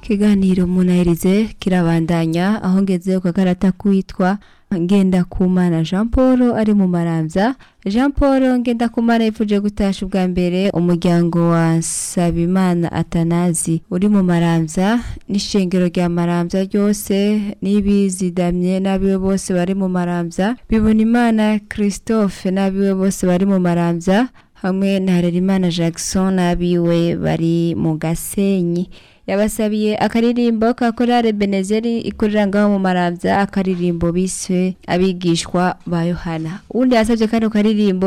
ikiganiro munahirize kirabandanya aho ngeze ku gakarata kwitwa Ngendakumana Jean Paul ari mu Maramvya Jean Paul Ngendakumana yifuje gutasha ubwa mbere umuryango wa Nsabimana Atanazi uri mu Maramvya n'ishengero rya Maramvya ryose n'ibizidamye n'abiwe bose bari mu Maramvya bibona Imana Christophe n'abiwe bose bari mu Maramvya hamwe na Harerimana Jackson n'abiwe bari mu Gasenyi yabasabiye akaririmbo ka korale benezeri ikorera ngaho mu maramvya akaririmbo biswe abigishwa ba yohana uwundi yasabye kano karirimbo